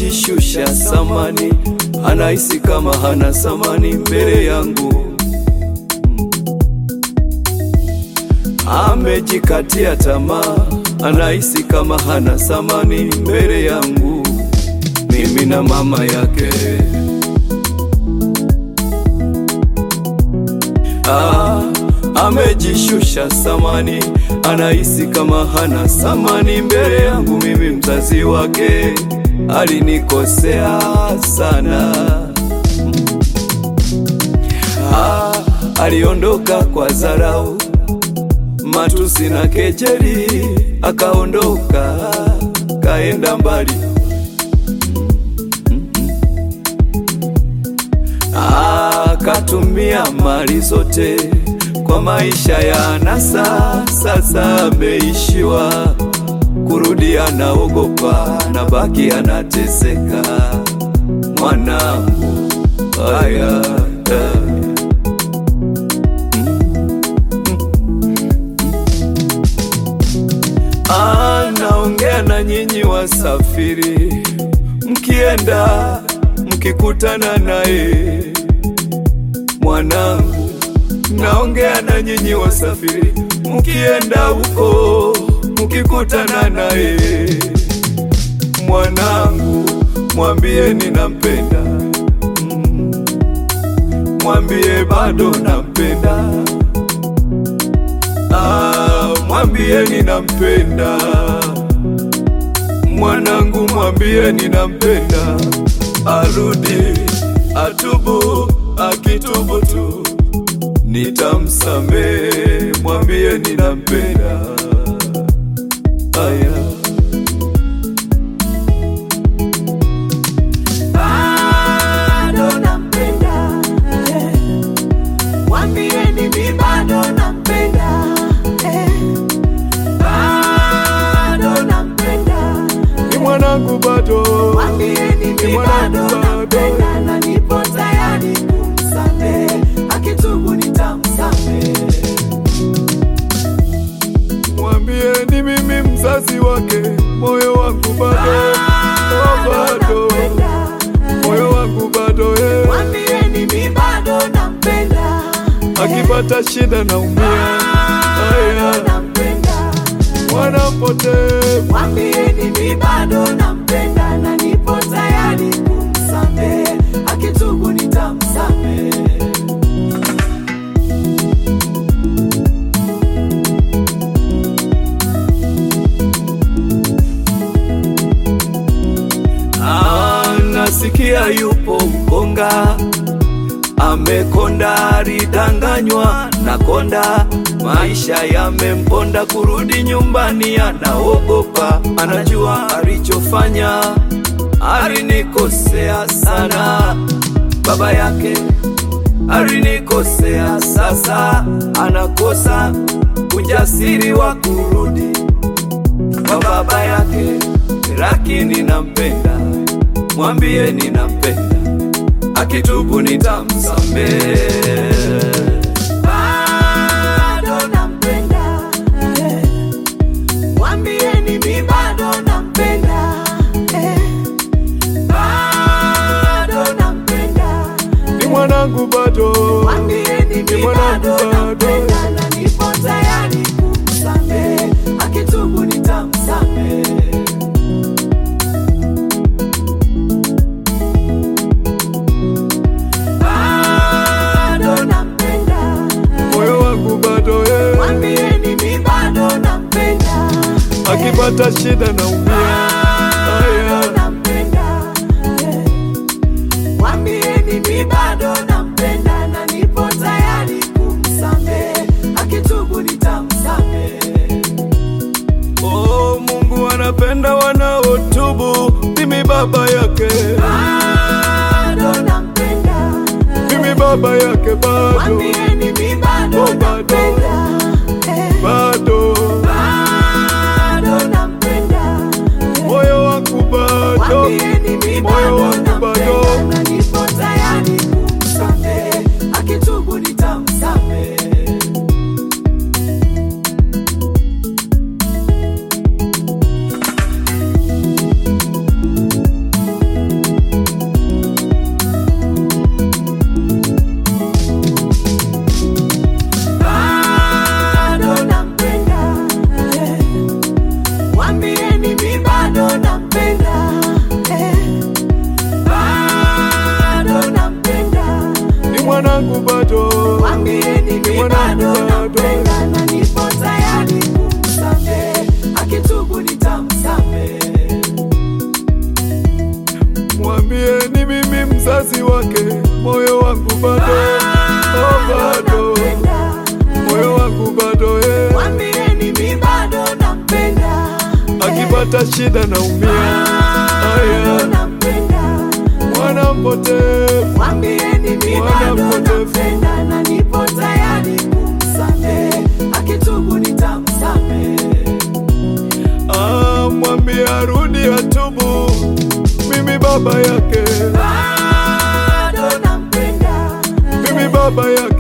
amejishusha samani, anahisi kama hana samani mbele yangu. Amejikatia tamaa, anahisi kama hana samani mbele yangu, mimi na mama yake. Ah, amejishusha samani, anahisi kama hana samani mbele yangu, mimi mzazi wake. Alinikosea sana. Ah, aliondoka kwa dharau, matusi na kejeli, akaondoka kaenda mbali. Akatumia mali zote kwa maisha ya anasa, sasa ameishiwa kurudi, anaogopa na baki anateseka. Mwanangu haya anaongea na nyinyi wasafiri, mkienda mkikutana naye mwanangu, naongea na nyinyi wasafiri, mkienda huko mkikutana naye mwanangu, mwambie ninampenda, Mm. mwambie bado nampenda, Ah, mwambie ninampenda mwanangu, mwambie ninampenda, arudi atubu, akitubu tu nitamsamehe, mwambie ninampenda. Aya. bado nampenda eh. Mwambieni mi bado nampenda eh. bado nampenda Ni mwanangu bado, Mwambieni Ni mi mwanangu bado bado. nampenda na nipo tayari kumsamehe, akitubu nitamsamehe. mwambie ni mimi mzazi wake, moyo wangu bado, oh, bado, nampenda moyo wangu bado eh. Mwambieni mi bado nampenda Akipata shida naumia, bado aya, nampenda mwana mpotevu Mwambieni mi bado nampenda na nipo tayari kumsamehe, akitubu nitamsamehe. Ah, nasikia yupo mkonga amekonda, alidanganywa na konda, maisha yamemponda, kurudi nyumbani anaogopa, anajua alichofanya, alinikosea sana, baba yake alinikosea, sasa anakosa ujasiri wa kurudi kwa baba yake, lakini nampenda, mwambie ninampenda, akitubu nitamsamehe. Bado nampenda eh. Mwambieni mi bado nampenda eh. Bado nampenda Ni mwanangu bado, Mwambieni Ni mi mwanangu bado bado. nampenda na nipo tayari kumsamehe, akitubu nitamsamehe. Bado nampenda moyo wangu bado eh. Mwambieni mi bado nampenda Akipata shida naumia, bado aya, nampenda eh. Mwambieni mi bado nampenda na nipo tayari kumsamehe, akitubu nitamsamehe. oh, Mungu anapenda wanaotubu, mimi baba yake, Bado nampenda mimi baba yake bado, Mwambieni mi bado Oh, bado. nampenda eh. bado, Bado nampenda moyo wangu bado, Mwambieni mi moyo bado wangu bado. nampenda na nipo tayari kumsamehe, akitubu nitamsamehe. bado bado. nampenda na nipo tayari kumsamehe, akitubu nitamsamehe. Mwambie ni mimi mzazi wake, moyo wangu bado, oh, bado, nampenda. moyo wangu bado eh. Mwambieni mi bado nampenda, Akipata shida naumia, bado aya, nampenda. mwana mpotevu, Mwambieni mi Mwana bado mpotevu. nampenda na nipo tayari kumsamehe, akitubu nitamsamehe. ah, mwambie arudi atubu, mimi baba yake, Bado nampenda, mimi baba yake